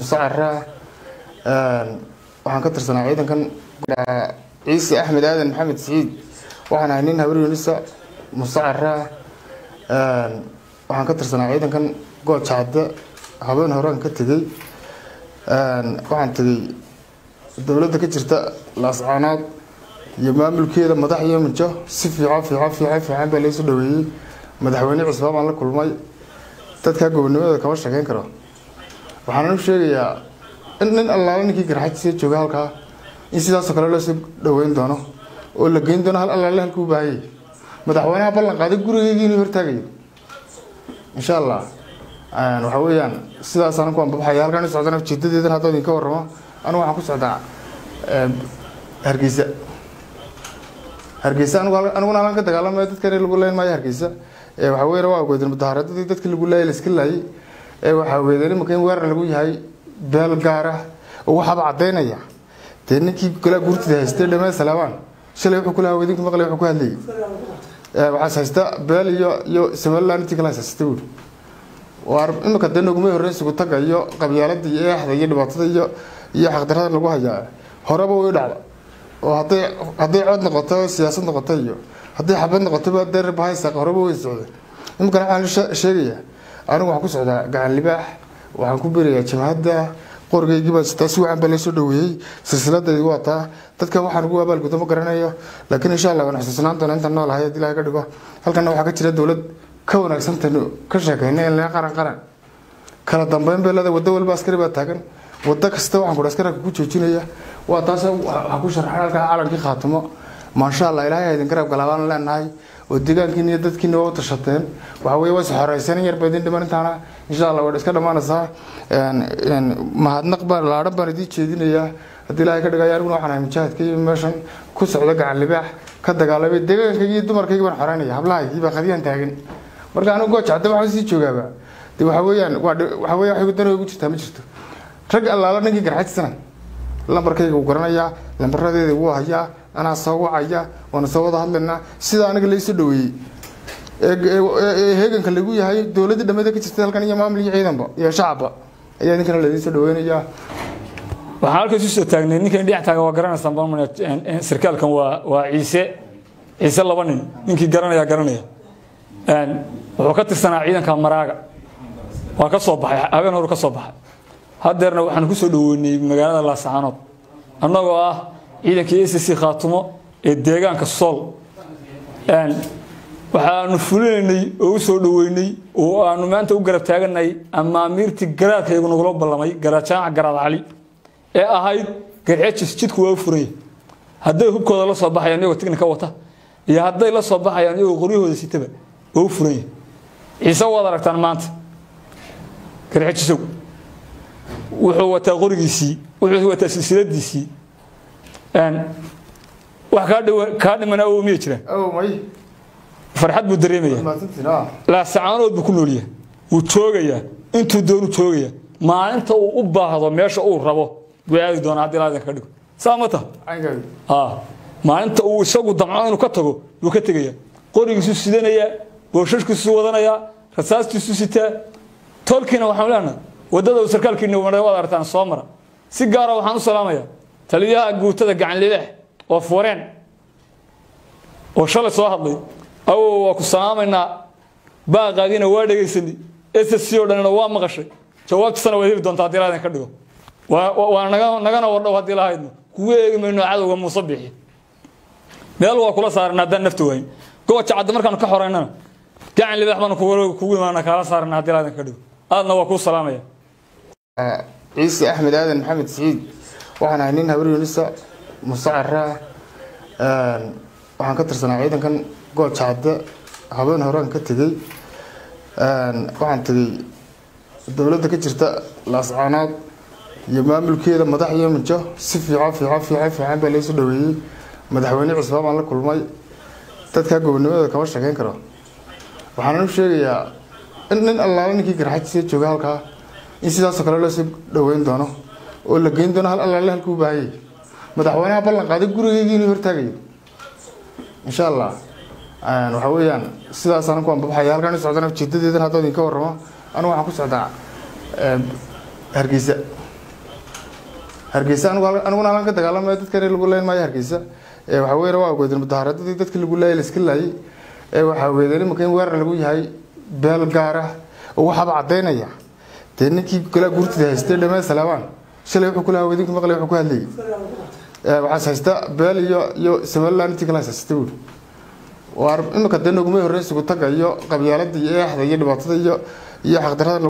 musacaraa waxaan ka tirsanaa ciidankan ciise axmed aadan maxamed siciid waxaan ahay nin habar yunisa musacaraa waxaan ka tirsanaa ciidankan gooja cadde habeen horaan ka tegey waxaan tegey dowladda ka jirta laascaanood iyo maamulkeeda madax iyo mijo si fiican fiican fiican fiican baa laysu dhaweeyey madaxweyne cusbaan baan la kulmay dadkaa gobonimada kama sheekeyn karo waxaan u sheegayaa in nin allaala ninkii garxajisa jooga halkaa in sidaasoo kale loosoo dhaweyn doono oo la geyn doono hal allaale halkuu u baahayay madaxweynaha ballan qaaday gurigeygii inuu hortaagayo insha allah waxa weeyaan sidaasaan ku anbabaxaya halkaan u socdana ujeedadeedan haddoo idinka warramo anigu waxaan ku socdaa hargeysa hargeysa aniguna halkan ka dagaalamaya dadkan lagu leyn maayo hargeysa waxa weeyaan waa ogeedeen mudaharaadadii dadkii lagu laayay laiska laayay waxaa ogeedeen imanka in weerar lagu yahay beel gaara oo waxaaba caddaynaya dee ninkii golaa guurtida haystay dhammaan salaabaan shalay wuxuu kula hawedinku maqlay wuxuu ku hadlayay waxaas haysta beel iyo iyo somaliland intii kala haysastay buuri waar iminka dee nogumay horreyn isugu taga iyo qabyaalada iyo eexda iyo dhibaatada iyo iyo xaqdarada lagu hayaa horeba way dhacda oo hadday hadday cod noqoto siyaasad noqoto iyo hadday xabad noqotoba dee bahaysa horeba way socdeen iminkana waxaan sheegayaa anigu waxaan ku socdaa gacan libaax waxaan ku berayaa jabhadda qorgeygii baa sitaa si wacan baa laysoo dhaweeyey silsiladaydi waa taa dadka waxaan ugu abaalgudo ma garanayo laakiin insha allah waan xusuusnaan doona intaan nool ahay haddii ilahay ka dhigo halkana waxaa ka jira dowlad ka wanaagsantaynu ka sheekayna in laga qaran qaran kala dambeyn bay leedahay waddo walba askari baa taagan waddo kasta waxaan kudha askaraka ku joojinaya waa taas waxaa ku sharxan halkaa calankii khaatimo maasha allah ilaahay ha idin garab galaabaan leenahay oo deegaankiina iyo dadkiina waa u tashateen waxa weye waa is xoreysan yar ba idin dhiman intaana insha allah waa iska dhammaanaysaa mahadnaq baan laadhan baan idiin jeedinayaa haddii ilaahay ka dhigaya aniguna waxaan ahay mujaahidka iyo meeshan ku socda gacan libaax ka dagaalamay deegaankaygi iyo dumarkaygi baan xoreynaya hablahaygii baa qadiyaan taagan marka anigu gooja hadda waxaan sii joogaaba de waxa weeyaan waa waxa weya wax dan ugu jirtaa ma jirto rag allaala ninkii garxajisana lambarkayga wuu garanayaa lambaradeeda wuu hayaa anaa soo wacaya waana soo wada hadlaynaa sida aniga laysoo dhaweeyey ee heeganka lagu yahay dowladda dhamada ka jirta halkan iyo maamul iyo ciidanba iyo shacabba ayaa ninkana laidiin soo dhaweynayaa waxaan halkaas usoo taagnay ninkan dhinac taagan waa garanaysaan balmane sarkaalkan waa waa ciise ciise laba nin ninkii garanaya garanaya wuxuu ka tirsanaa ciidanka maraaga waa ka soo baxay habeen horu ka soo baxay haddeerna waxaan ku soo dhaweynay magaalada laasacaanood annagoo ah ciidankii a c c khaatumo ee deegaanka sool waxaanu fulinaynay oo u soo dhaweynay oo aanu maanta u garab taaganay amaamiirtii garaadkaygu nagula ballamay garaadjaaca garaad cali ee ahayd garxejis jidku waa u furanya hadday hubkooda la soo baxayaan iyagoo tignika wata iyo hadday la soo baxayaan iyagoo qoryahooda sitaba waa u furanya ciise waad aragtaan maanta garxejisow wuxuu wataa qorigiisii wuxuu wataa silsiladiisii wax kaa dhimana oo miya jiraan may farxad buu dareemaya laasacaanood buu ku noolyahay wuu joogayaa intuu doonu joogaya maalinta uu u baahdo meesha uu rabo buu aadi doonaa haddii laa idinka dhigo saa ma taha maalinta uu isagu damco inuu ka tago buu ka tegaya qorigiisu sidanayaa booshashkiisu wadanayaa rasaastiisu sitaa tolkiina waxaan leenahay waddada uu sarkaalkiina waad aragtaan soo mara si gaara waxaan u salaamayaa taliyaha guutada gacan lileex oo fureen oo shalay soo hadlay awow waa ku salaamaynaa baaqaagiina waa dhegaysanay ss oo dhanina waa maqashay jawaabtiisana waad heli doontaa haddii lahaydin ka dhigo waa nagana wardhow haddii lahaydno kugu eegi mayno cadowga muuse bixi meel waa kula saaran haddaan nafta waayin gooja cadda markaanu ka xoreynana gacan libaax baanu kugu imaana kaala saarana haddii lahaydin ka dhigo aadna waa kuu salaamaya ciise axmed aadan maxamed siciid waxaan ahay nin habar yunisa musacaraa waxaan ka tirsanaa ciidankan gooja cadde habeen horaan ka tegey waxaan tegey dowladda ka jirta laascaanood iyo maamulkeeda madax iyo mijo si fiican fiican fiican fiican baa laysu dhaweeyey madaxweyne cusbaan baan la kulmay dadkaa gobonimada kama sheekeyn karo waxaan u sheegayaa in nin allaala ninkii garxajisa jooga halkaa in sidaasoo kale loosoo dhaweyn doono oo la geyn doono hal allaale halkuu u baahayay madaxweynaha ballan qaaday gurigeygii inuu hortaagayo insha allah waxa weeyaan sidaasaan ku anbabaxaya halkaan u socdana ujeedadeedan haddoo idinka warramo anigu waxaan ku socdaa hargeysa hargeysa aniguna halan ka dagaalamaya dadkan lagu leyn maayo hargeysa waxaa weeye waa ogeydeen mudahaaradadii dadkii lagu laayay laiska laayay waxaa ogeydeen imanka in weerar lagu yahay beel gaar ah oo waxaaba caddaynaya dee ninkii galaa guurtida haystay dhameen salaabaan shalay wuxuu kulahaa wadinka maqlay wuxuu ku hadlayay waxaas haysta beel iyo iyo somaliland intii kala haysatay buuri waar iminka dee nogumay horreyn sugu taga iyo qabyaalada iyo eexda iyo dhibaatada iyo iyo xaqdarada